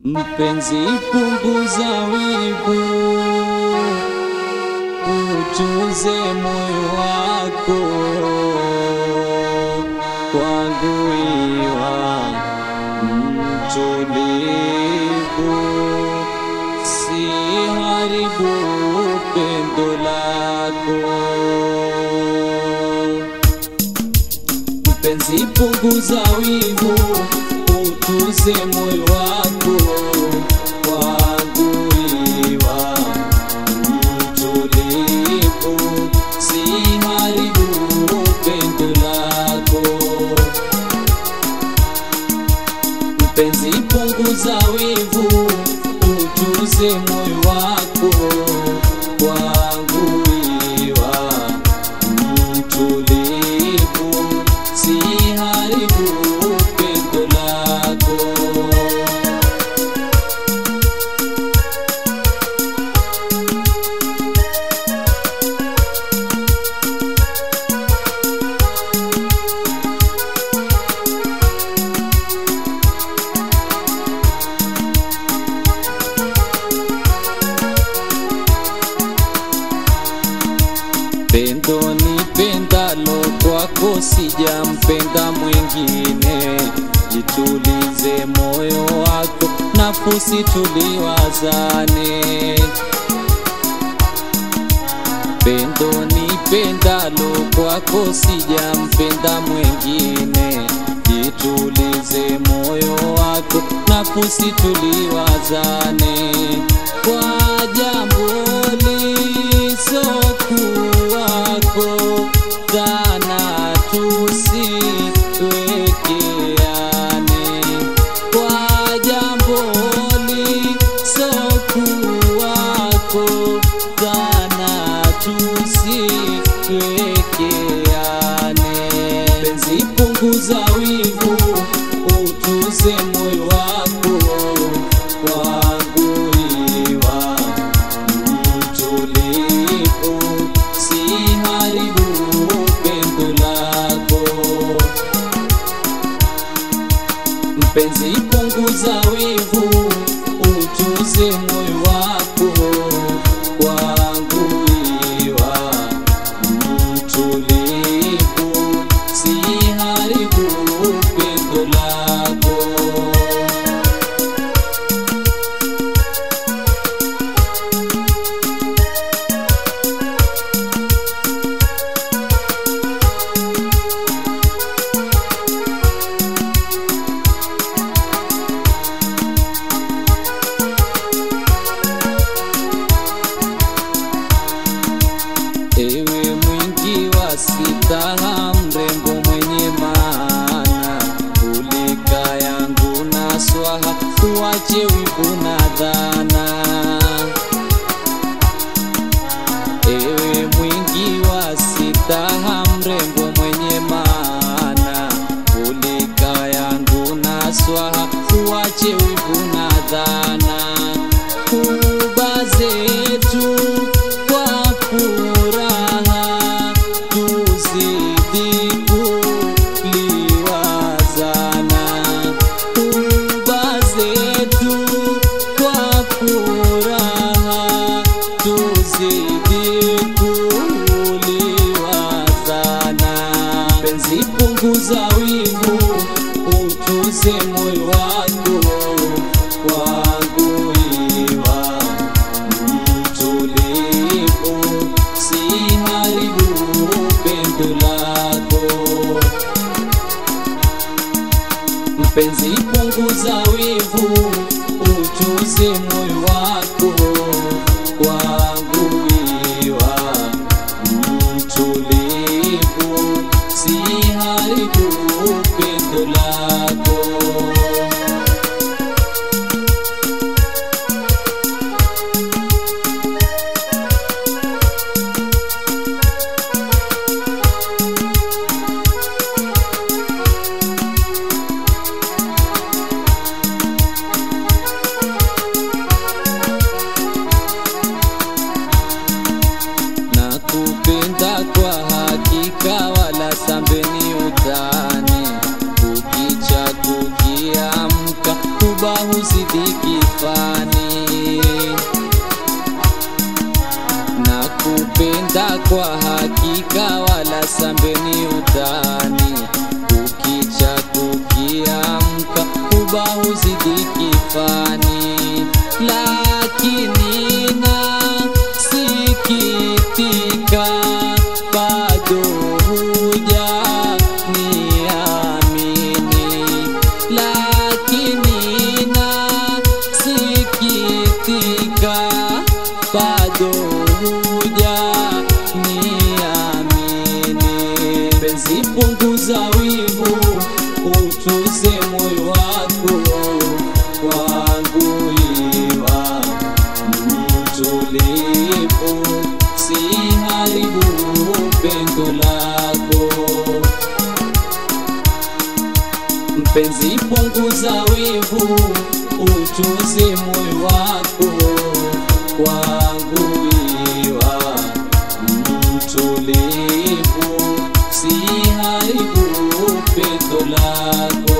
Mpenzi, punguza wivu, utuze moyo wako kwangu, iwa mtulivu, si haribu pendo lako. Mpenzi, punguza wivu, utuze moyo wako kwangu, iwa mtulivu, si haribu pendo lako. Mpenzi, punguza wivu, utuze moyo wako kwangu, iwa mtulivu, si haribu pendo lako. Pendo ni pendalo kwako, sijampenda mwingine. Jitulize moyo wako, nafsi tuliwazane. Pendo ni pendalo kwako, sijampenda mwingine. Jitulize moyo wako, nafsi tuliwazane kwa jambo lisokuwako, dhana tusiwekeane. Kwa jambo lisokuwako, dhana tusiwekeane. Penzi, punguza wivu, utuze moyo wako kwangu, iwa mtulivu, si haribu pendo lako. Mpenzi, punguza wivu, utuze moyo wako kwangu, iwa mtulivu, si haribu pendo lako. Ewe mwingi wa sitaha, mrembo mwenye maana, ulika yangu na swaha, tuache wivu na dhana. Ewe mwingi wa sitaha, mrembo mwenye maana, ulika yangu na swaha, tuache wivu na dhana. Kuba zetu kwa furaha tuzidi kuliwazana, kuba zetu kwa furaha tuzidi kuliwazana. Penzi, punguza wivu, utuze moyo wako kwangu, iwa mtulivu, si haribu pendo lako. Mpenzi, punguza wivu, utuze moyo wako kwangu, iwa mtulivu, si haribu pendo lako. huba huzidi kifani na kupenda kwa hakika wala sambeni utani kukicha kukiamka huba huzidi kifani lakini nasikitika bado huja niamini lakini nasikitika bado huja niamini penzi punguza wivu utuze moyo wako kwangu iwa mtulivu si haribu pendo lako mpenzi punguza wivu utuze moyo wako kwangu iwa mtulivu si haribu pendo lako